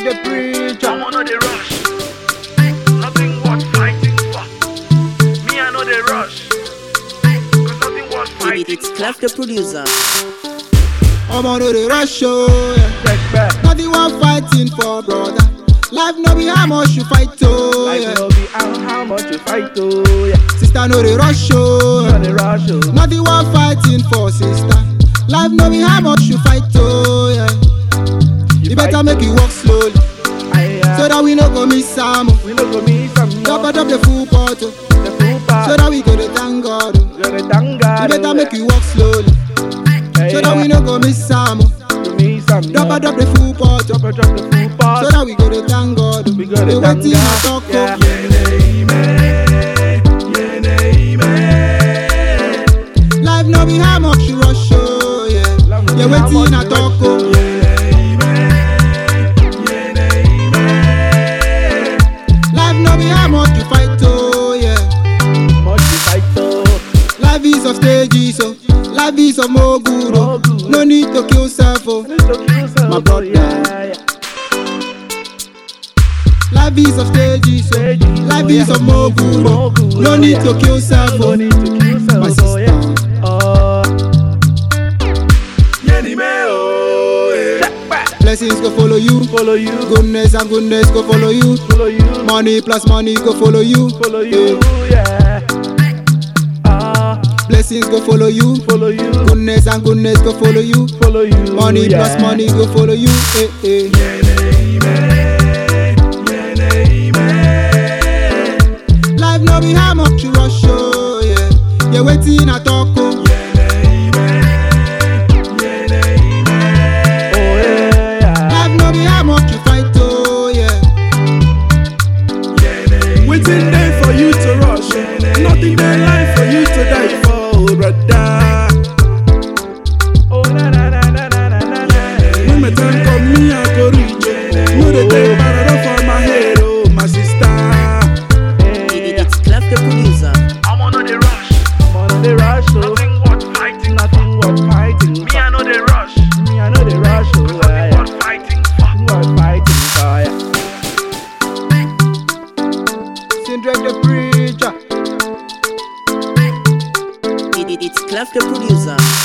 the preacher. I'm on the rush. Nothing worth fighting for. Me, I know the rush. Cause nothing worth It, fighting it's Clef the producer. I'm on the rush show. Yeah. Check back. Nothing one fighting for, brother. Life no be how much you fight to. Like Yeah. no be how, how much you fight oh yeah. Sister no the rush show. On the rush oh. Nothing one fighting for, sister. Life no be how much you fight to. Yeah. You, better fight make to. it work slowly, Aye, aye. so that we no go miss some. oh. we no go miss some Drop no. it up the full bottle, The full part. so that we go to thank God. oh. You're the thank God. You better oh, make yeah. it work slowly, Aye, so that we aye. no go miss some. oh. To me some Drop no. it up the full bottle, Drop it, drop the full part. so that we go to thank God. oh. We go to They thank waiting God. to talk. Yeah. oh. Life no be how much you rush, oh yeah. Life no You be how waiting much a you talk, rush, oh. Life no be how much you fight, oh yeah. Much you fight oh. Life is of stages, oh. Life is of mogul, oh. Mogul. No need to kill self, oh. Need to kill yourself, My oh, brother. yeah, yeah. Life is of stages, oh. Stages, Life oh, is yeah. of mogul, oh. Mogul, No oh, need yeah. to kill self, No oh. need to kill yourself, My oh, sister. yeah. Oh. Blessings go follow you. Follow you, Goodness and goodness go follow you. follow you, Money plus money go follow you. follow you, yeah. Ah, Blessings go follow you. follow you, Goodness and goodness go follow you. follow you. Money yeah. plus money go follow you. Eh, eh. Life no be how much you rush, oh yeah. You waiting a talk, oh. Oh yeah, yeah. Life no be how much you fight, oh yeah. Waiting there for you to rush. Nothing there life for you to die for, oh, brother. Oh na na na na na na na na. When my time come, me I go reach. oh. No they take parada for my head, oh my sister. It, it, it's Clef the producer. I'm on the rush. I'm on the rush, oh. Nothing worth fighting Nothing worth fighting. Me, I know the rush. Me, I know the rush, oh. Nothing yeah. worth fighting for. Nothing worth fighting for, yeah. Sindrek the preacher. It, it, it's Clef the producer.